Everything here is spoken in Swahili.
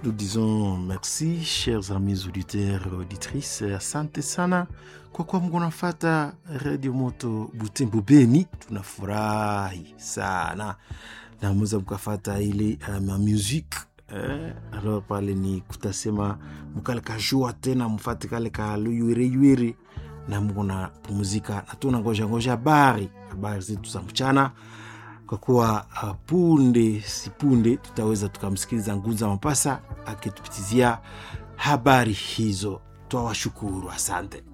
nous disons merci chers amis auditeurs auditrices asante sana kwa kuwa mko nafata redio moto butembo beni tunafurahi sana na mweza mkafata ile uh, musique eh, alors pale ni kutasema mkale kajua tena mfate kale kaluywereywer na mko na pumzika na tuna ngoja ngoja habari habari zetu za mchana kwa kuwa uh, punde si punde tutaweza tukamsikiliza Nguza Mapasa akitupitizia habari hizo. Twawashukuru, asante.